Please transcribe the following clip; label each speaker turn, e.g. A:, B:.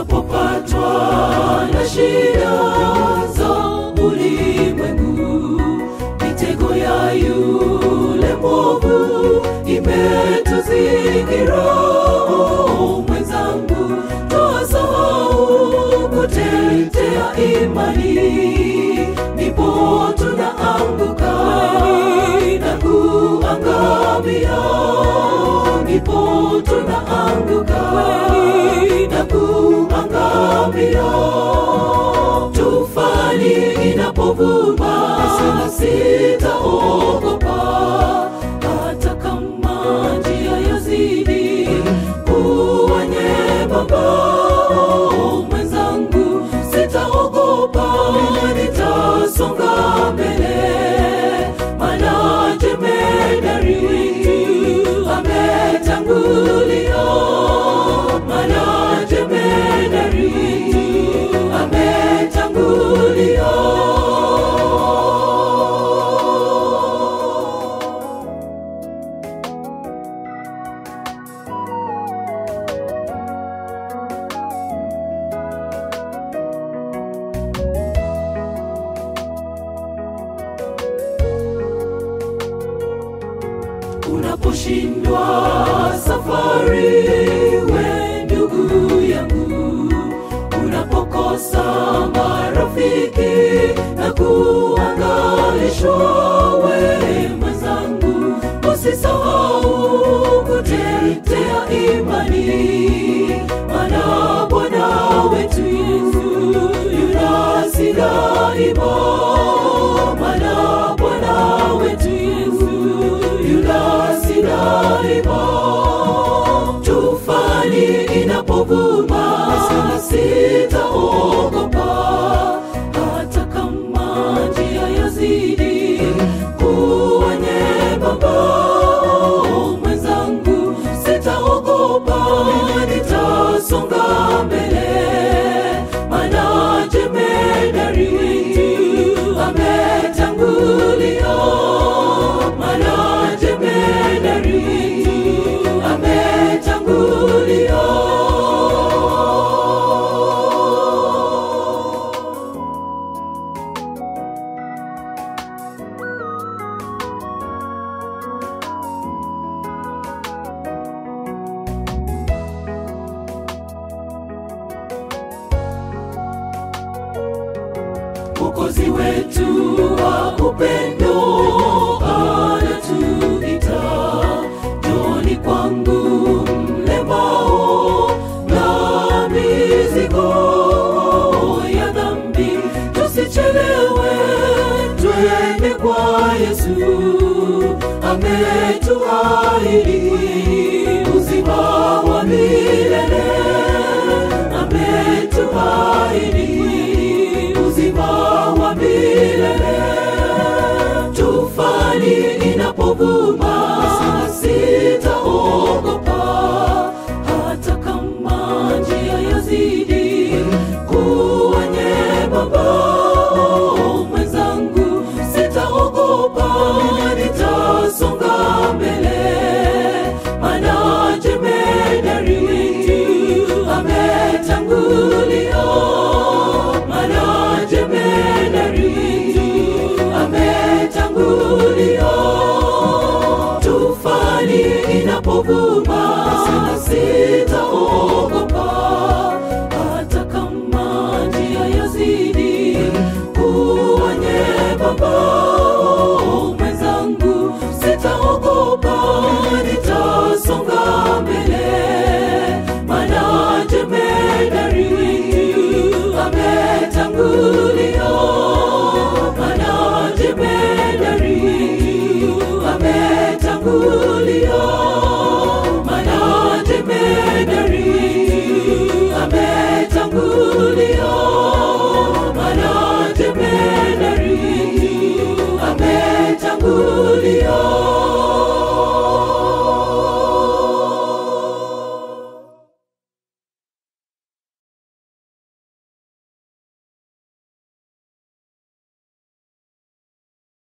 A: tunapopatwa na shida za ulimwengu, mitego ya yule mwovu imetuzingira. Oh, mwenzangu, twasahau kutetea imani, ndipo tunaanguka na kuangamia, ndipo tunaanguka na kuangamia. Tufani inapovuma, sitaogopa hata kama njia yazidi kuwa nyembamba. Oh, mwenzangu, sitaogopa, nitasonga mbele, maana jemedari ametangulia, maana jemedari ametangulia. unaposhindwa safari, we ndugu yangu, unapokosa marafiki na kuangaishwa, we mwenzangu, usisahau kutetea imani, maana Bwana wetu Yesu yunasi daima, maana Bwana wetu Yesu yunasi daima. Tufani inapovuma, sitaogopa, hata kama njia yazidi kuwa nyembamba. Oh, mwenzangu, sitaogopa, nitasonga mbele, maana jemedari ametangulia, maana jemedari ametangulia. Mwokozi wetu wa upendo anatuita, njoni kwangu mlemao na mizigo ya dhambi, tusichelewe, twende kwa Yesu, ametuahidi